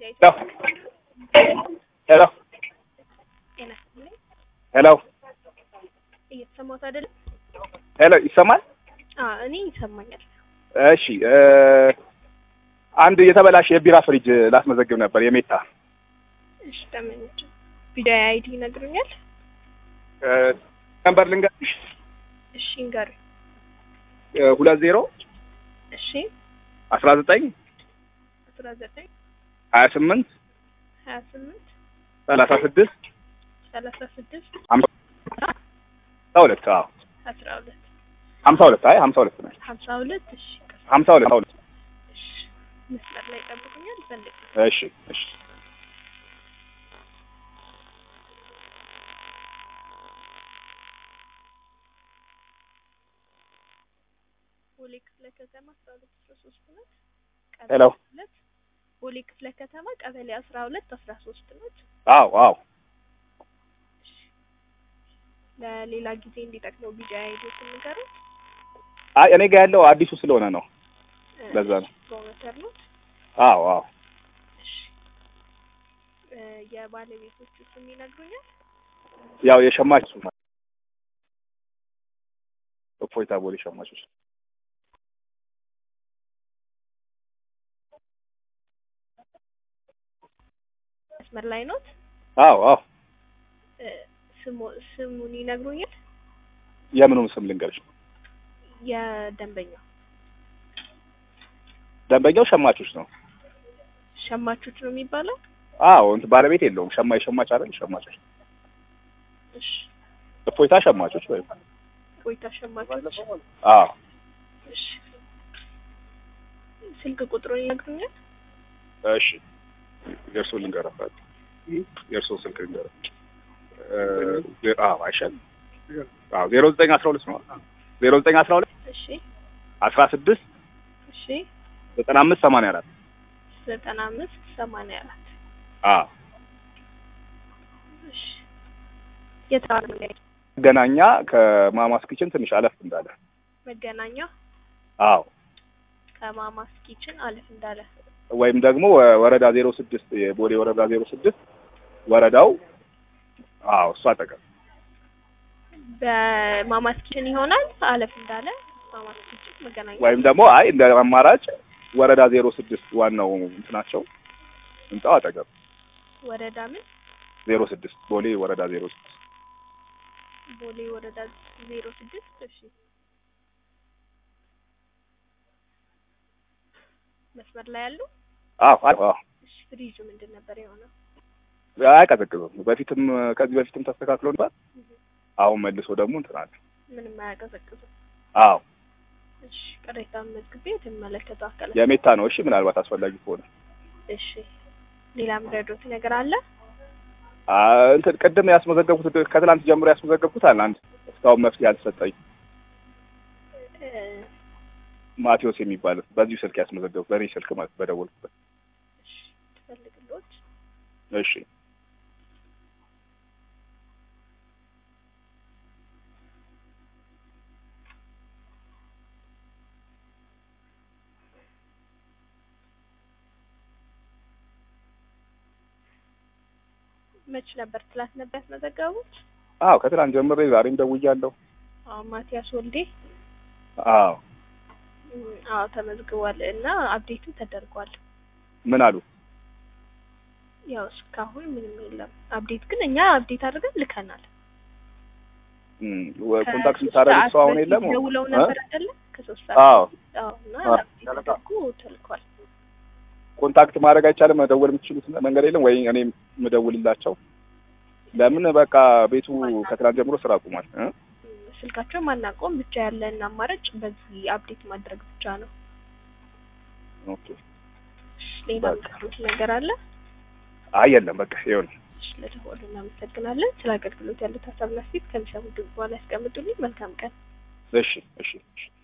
ሄሎ ሄሎ ጤና ይስጥልኝ። ሄሎ እየተሰማሁት አይደለም? ሄሎ ይሰማል? አዎ እኔ ይሰማኛል። እሺ እ አንድ የተበላሸ የቢራ ፍሪጅ ላስመዘግብ ነበር የሜታ እሺ ተመኝቼ ቪዲዮ አይዲ ይነግሩኛል? እ ነምበር ልንገርሽ እሺ እንገር እ ሁለት ዜሮ እሺ አስራ ዘጠኝ አስራ ዘጠኝ ሀያ ስምንት ሀያ ስምንት ሰላሳ ስድስት ሰላሳ ስድስት ሀምሳ ሁለት አዎ አስራ ሁለት ሀምሳ ሁለት አይ ሀምሳ ሁለት ነው ሀምሳ ሁለት እሺ ቀስ ሀምሳ ሁለት ሀምሳ ሁለት እሺ መስመር ላይ ጠብቁኛል ፈልግ እሺ እሺ ቦሌ ክፍለ ከተማ አስራ ሁለት አስራ ሶስት ነት ሄሎ ሁለት ቦሌ ክፍለ ከተማ ቀበሌ አስራ ሁለት አስራ ሶስት ነት አዎ አዎ ለሌላ ጊዜ እንዲጠቅመው ቪዲዮ አይዲ ስንገሩ አይ እኔ ጋር ያለው አዲሱ ስለሆነ ነው ለዛ ነው ፕሮሞተር ነው አዎ አዎ እሺ እ የባለቤቶቹ ስም ይነግሩኛል? ያው የሸማች እሱ ማለት እፎይታ ቦሌ ሸማቾች መስመር ላይ ኖት? አዎ አዎ እ ስሙ ስሙን ይነግሩኛል? የምኑን ስም ልንገርሽ የደንበኛው ደንበኛው ሸማቾች ነው ሸማቾች ነው የሚባለው? አዎ እንትን ባለቤት የለውም ሸማ የሸማች አይደል ሸማቾች እሺ እፎይታ ሸማቾች ወይ ቆይታ ሸማቾች አዎ እሺ ስልክ ቁጥሩን ይነግሩኛል? እሺ የእርሶ ልንገረባት የእርሶ ስልክ ልንገረ አዎ አይሻል አዎ ዜሮ ዘጠኝ አስራ ሁለት ነው ዜሮ ዘጠኝ አስራ ሁለት እሺ አስራ ስድስት እሺ ዘጠና አምስት ሰማንያ አራት ዘጠና አምስት ሰማንያ አራት አዎ እሺ የት ነው መገናኛ ከማማስ ኪችን ትንሽ አለፍ እንዳለ መገናኛ አዎ ከማማስ ኪችን አለፍ እንዳለ ወይም ደግሞ ወረዳ ዜሮ ስድስት የቦሌ ወረዳ ዜሮ ስድስት ወረዳው አዎ እሱ አጠገብ በማማስ ኪችን ይሆናል አለፍ እንዳለ ማማስ ኪችን መገናኛ ወይም ደግሞ አይ እንደ አማራጭ ወረዳ ዜሮ ስድስት ዋናው እንትናቸው ህንጻው አጠገብ ወረዳ ምን ዜሮ ስድስት ቦሌ ወረዳ ዜሮ ስድስት ቦሌ ወረዳ ዜሮ ስድስት እሺ መስመር ላይ ያሉ አዎ አዎ እሺ ፍሪጁ ምንድን ነበር የሆነው አያቀዘቅዝም በፊትም ከዚህ በፊትም ተስተካክሎ ነበር አሁን መልሶ ደግሞ እንትን አለ ምንም አያቀዘቅዝም አዎ እሺ ቅሬታውን መዝግቤ የተመለከተው አካላት የሜታ ነው እሺ ምናልባት አስፈላጊ ከሆነ እሺ ሌላ ምረዶት ነገር አለ አ እንትን ቅድም ያስመዘገብኩት ከትላንት ጀምሮ ያስመዘገብኩት አለ አንድ እስካሁን መፍትሄ አልተሰጠኝ እ ማቴዎስ የሚባል በዚሁ ስልክ ያስመዘገብኩት በእኔ ስልክ ማለት በደወልኩበት እሺ ትፈልግሎት እሺ መች ነበር ትላንት ነበር ያስመዘገቡት አዎ ከትላንት ጀምሬ ዛሬም ደውያለሁ አዎ ማቲያስ ወልዴ አዎ እም፣ አዎ ተመዝግቧል እና አፕዴትም ተደርጓል ምን አሉ ያው እስካሁን ምንም የለም አፕዴት ግን እኛ አፕዴት አድርገን ልከናል እም፣ ወ- ኮንታክት ከሶስት የምታደርጉት ሰዓት ሰው አሁን በፊት የለም ደውለው እ? ነበር አይደለ ከሶስት ሰዓት አዎ አዎ እና አዎ። አፕዴት ተደርጎ ተልኳል ኮንታክት ማድረግ አይቻልም መደወል የምትችሉት መንገድ የለም ወይ እኔ የምደውልላቸው ለምን በቃ ቤቱ ከትላንት ጀምሮ ስራ አቁሟል እ? እም፣ ስልካቸው ማናቆም ብቻ ያለን አማራጭ በዚህ አፕዴት ማድረግ ብቻ ነው ኦኬ እሺ፣ ሌላ በቃ። ምትሉት ነገር አለ አይ የለም በቃ ይሁን እሺ፣ ለደወሉ እናመሰግናለን ስለ አገልግሎት ያሉት ሀሳብና አስተያየት ከሚሰሙ ድምጽ በኋላ ያስቀምጡልኝ መልካም ቀን እሺ እሺ እሺ